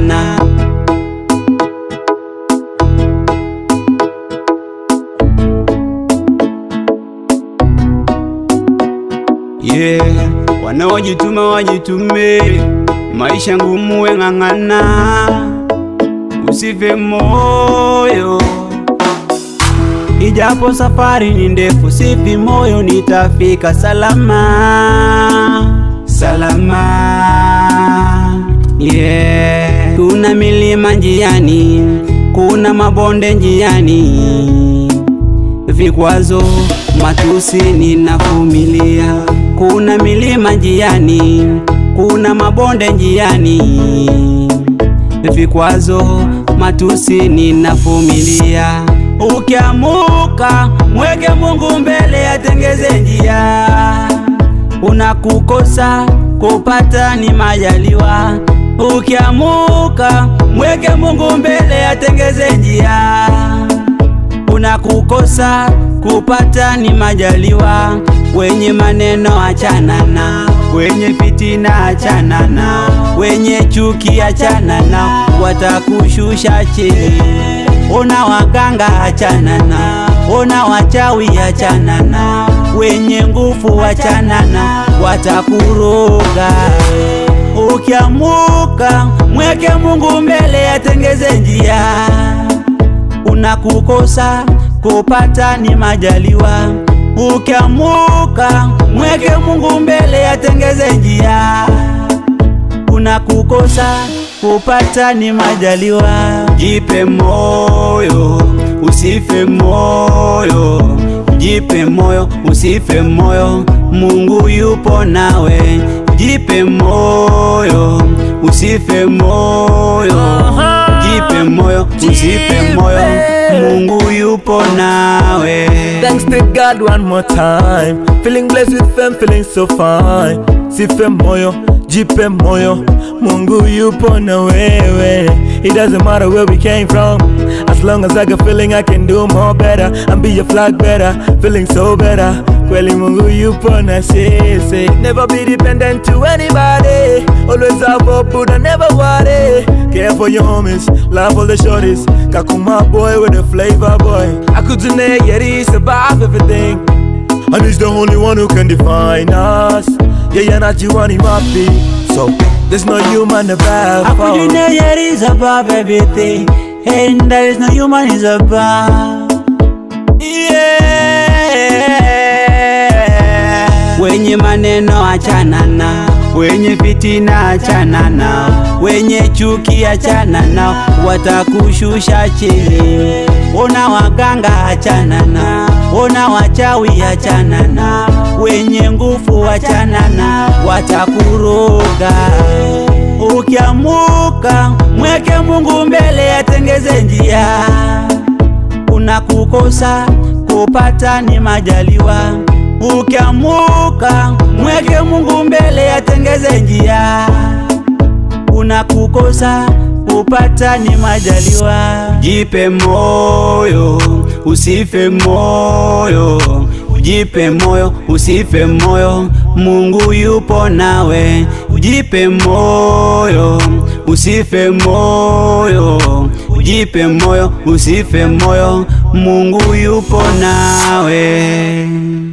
na yeah. Wanaojituma wajitume, maisha ngumu weng'ang'ana, usife moyo Ijapo safari ni ndefu, sifi moyo, nitafika salama salama. Yeah. Kuna milima njiani, kuna mabonde njiani, vikwazo, matusi ninavumilia. Kuna milima njiani, kuna mabonde njiani, vikwazo, matusi ninavumilia. Ukiamuka mweke Mungu mbele, atengeze njia. Unakukosa kupata ni majaliwa. Ukiamuka mweke Mungu mbele, atengeze njia. Unakukosa kupata ni majaliwa. Wenye maneno achana na, wenye fitina achana na, wenye chuki achana na, watakushusha chini. Ona waganga achana na, ona wachawi achana na, wenye nguvu achana na, watakuroga. Ukiamuka mweke Mungu mbele, atengeze njia. Unakukosa kupata ni majaliwa. Ukiamuka mweke Mungu mbele, atengeze njia. Unakukosa kupata ni majaliwa. Jipe moyo, usife moyo. Jipe moyo, usife moyo. Mungu yupo nawe. Jipe moyo, usife moyo. Jipe moyo, usife moyo. Mungu yupo nawe. Thanks to God one more time. Feeling blessed with fame, feeling so fine. Sife moyo, jipe moyo. Mungu yupo na wewe. It doesn't matter where we came from. As long as I got feeling I can do more better. And be a flag better, feeling so better. Kweli Mungu yupo na sisi. Never be dependent to anybody. Always have hope, but I never worry. Care for your homies, love all the shorties. Kakuma boy with a flavor boy. Akutune yeri survive everything. And he's the only one who can define us. Yeah, yeah, not you and him happy. So there's no human above. Akujine yet is above everything, and there is no human is above. Yeah. Wenye maneno achana na, wenye fitina achana na, wenye chuki achana na, watakushusha chini. Ona waganga achana na, ona wachawi achana na, wenye nguvu achana na, watakuroga. Ukiamuka mweke Mungu mbele, atengeze njia. Unakukosa kupata ni majaliwa. Ukiamuka mweke Mungu mbele, atengeze njia. Unakukosa kupata ni majaliwa. Jipe moyo, usife moyo. Jipe moyo, usife moyo. Mungu yupo nawe. Jipe moyo, usife moyo. Jipe moyo, usife moyo. Mungu yupo nawe.